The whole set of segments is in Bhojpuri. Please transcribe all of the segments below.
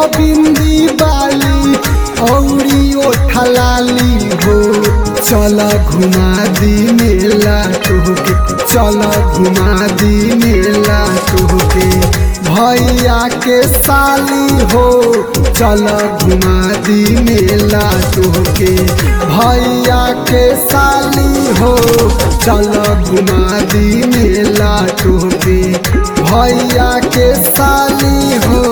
बिंदी बाली औरी ओठलाली हो चल घुमा दी मेला तोहके चल घुमा दी मेला तोहके भैया के साली हो चल घुमा दी मेला तोहके भैया के साली हो चल घुमा दी मेला तोहके भैया के साली हो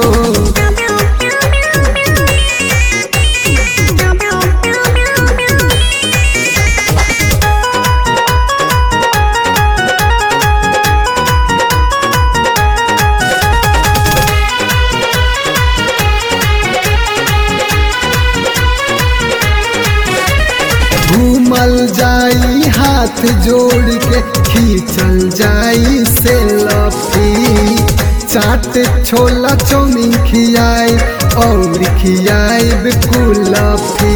घूमल जाई हाथ जोड़ के खींचल जाई से लफी चाट छोला चौमिन खियाई और खियाई कुलफी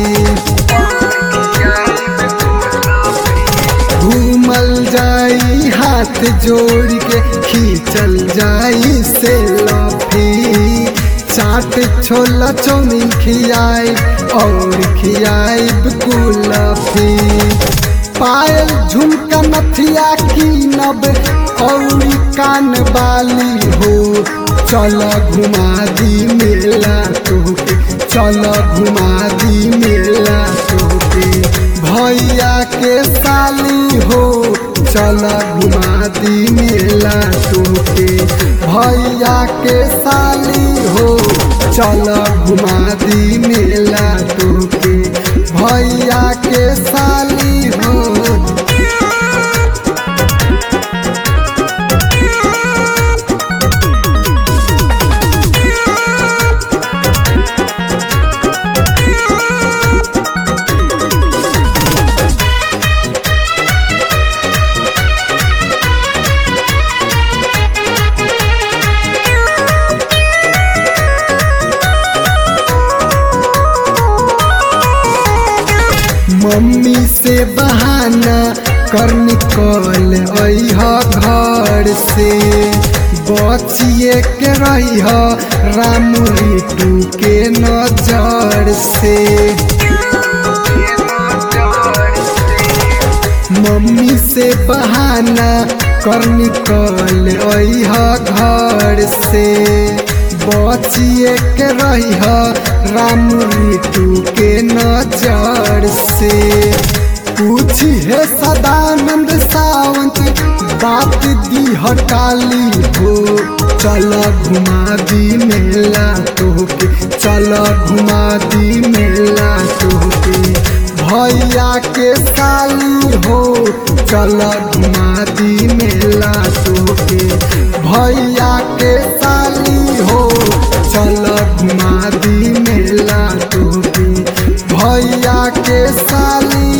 घूमल जाई हाथ जोड़ के खींचल जाई से लफी चाट छोला चौमिन खियाई और खियाई कुलफी पायल झुमका नथिया की नब और कान बाली हो चल घुमा दी मेला तोहके चल घुमा दी मेला तोहके भैया के साली हो चल घुमा दी मेला तोहके भैया के साली हो चल घुमा दी मेला तोहके भैया के साली हो मम्मी से बहाना कर निकल अह घर से बचिए के रही राम ऋतु के नजर से मम्मी से बहाना कर निकल अह घर से बचिए के रही राम ऋतु के नजर से पूछी है सदानंद सावंत बात दी हटाली हो चल घुमा दी मेला तोहके चल घुमा दी मेला तोहके भैया के साली हो चल घुमा दी मेला तोहके भैया के साली हो चल घुमा दी मेला तोहके भैया के साली